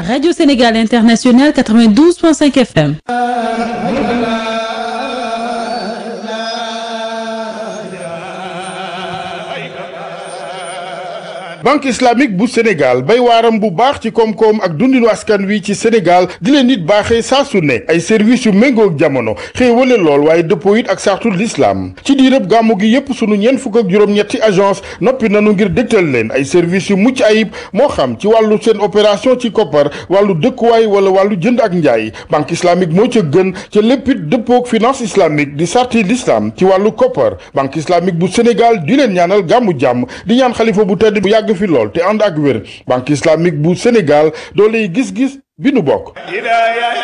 Radio Sénégal International 92.5 FM. banque islamique bu sénégal bay waaram bu baax ci koom-koom ak dundinu askan wi ci sénégal di leen nit baaxee saa su ne ay services yu méngoog jamono xéewale lool waaye dëppoo it ak sartul l'islam ci diirëb gàmmu gi yépp sunu ñeent fukk ak juróom-ñetti agence noppi nanu ngir dégtal leen ay services yu mucc ayib moo xam ci wàllu seen opération ci koppar wàllu dëkkuwaay wala wàllu jënd ak njaay banque islamique moo ca gën ca léppit dëppoog finance islamique di sarti l'islam ci wàllu koppar banque islamique bu sénégal di leen ñaanal gàmmu jàmm di ñaan xalifa bu tedd bu yàgg fi lool te ànd ak wér banque islamique bu Sénégal dooley gis-gis bi nu bokk